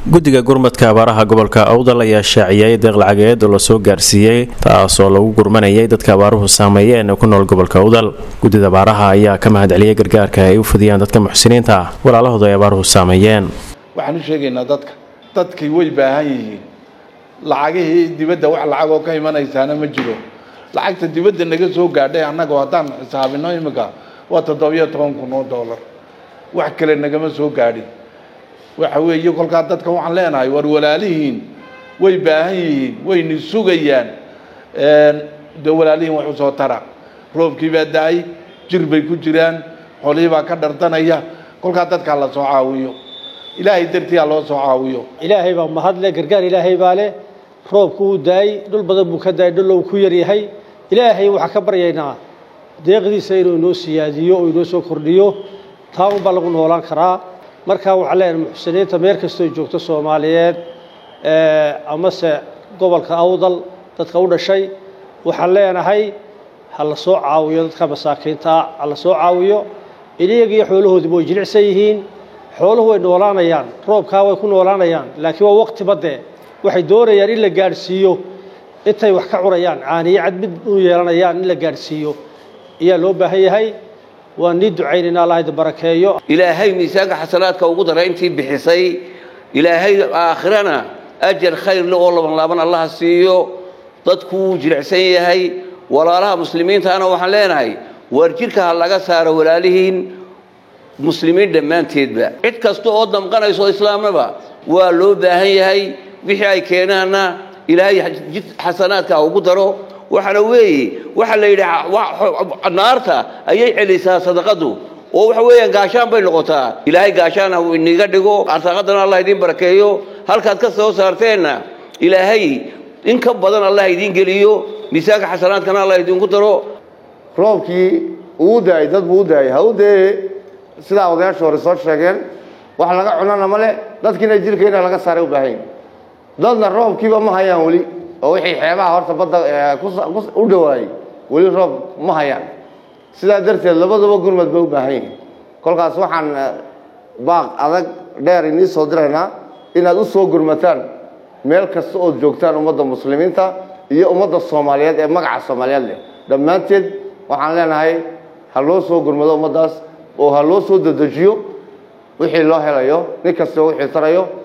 guddiga gurmadka abaaraha gobolka awdal ayaa shaaciyay deeq lacageed oo lasoo gaarsiiyey taasoo lagu gurmanayay dadka abaaruhu saameeyeen ee ku nool gobolka awdal guddida abaaraha ayaa ka mahad celiyay gargaarka ay u fidiyaan dadka muxsiniinta ah walaalahooda ay abaaruhu saameeyeen waxaan u sheegaynaa dadka dadkii way baahan yihiin lacagihii dibadda wax lacagoo ka imanaysaana ma jiro lacagta dibadda naga soo gaadhay annagoo haddaan xisaabino imika waa toddobiyo toban kun oo dollar wax kale nagama soo gaadhin waxa weeye kolkaa dadka waxaan leenahay war walaalihiin way baahan yihiin wayna sugayaan dee walaalihiin wax usoo tara roobkii baa da-ay jir bay ku jiraan xolihii baa ka dhardanaya kolkaa dadkaa la soo caawiyo ilaahay dartii ha loo soo caawiyo ilaahay baa mahadle gargaar ilaahay baa leh roobku wuu daayey dhul badan buu ka daayay dhul uu ku yaryahay ilaahay waxaan ka baryaynaa deeqdiisa inuu inoo siyaadiyo oo inoo soo kordhiyo taa unbaa lagu noolaan karaa markaa waxaan leenahay muxsiniinta meel kastoo joogto soomaaliyeed amase gobolka awdal dadka u dhashay waxaan leenahay ha la soo caawiyo dadka masaakiinta ha la soo caawiyo iyagiyo xoolahoodiba way jilicsan yihiin xooluhu way noolaanayaan roobkaa way ku noolaanayaan laakiin waa waqti badde waxay doonayaan in la gaadhsiiyo intay wax ka cunayaan caaniye cad mid u yeelanayaan in la gaadhsiiyo ayaa loo baahan yahay waan nii ducaynaynaa allah idin barakeeyo ilaahay miisaanka xasanaadka ugu dara intii bixisay ilaahay aakhirana ajar khayr le oo laban laaban allaha siiyo dadku wuu jilicsan yahay walaalaha muslimiintaana waxaan leenahay waar jirka ha laga saaro walaalihiin muslimiin dhammaanteedba cid kasta oo damqanayso islaamnaba waa loo baahan yahay wixii ay keenaanna ilaahay xasanaadka ugu daro waxaana weeye waxaa la yidhi naarta ayay celisaa sadaqadu oo waxa weeyaan gaashaan bay noqotaa ilaahay gaashaan ha iniga dhigo arsaaqadana allah idiin barakeeyo halkaad ka soo saarteenna ilaahay in ka badan allah idiin geliyo miisaanka xasanaadkana allah idinku daro roobkii uu daayay dad buu u daayay ha u dee sidaa odayaasha hore soo sheegeen wax laga cunana male dadkiina jirkayna laga saaray u baahan dadna roobkiiba ma hayaan weli oo wixii xeebaha horta badda u dhawaayey weli roob ma hayaan sidaa darteed labaduba gurmad bay u baahan yihiin kolkaas waxaan baaq adag dheer inii soo diraynaa inaad u soo gurmataan meel kasta ood joogtaan ummadda muslimiinta iyo ummadda soomaaliyeed ee magaca soomaaliyeed leh dhammaanteed waxaan leenahay ha loo soo gurmado ummaddaas oo ha loo soo dedejiyo wixii loo helayo nin kastao wixii tarayo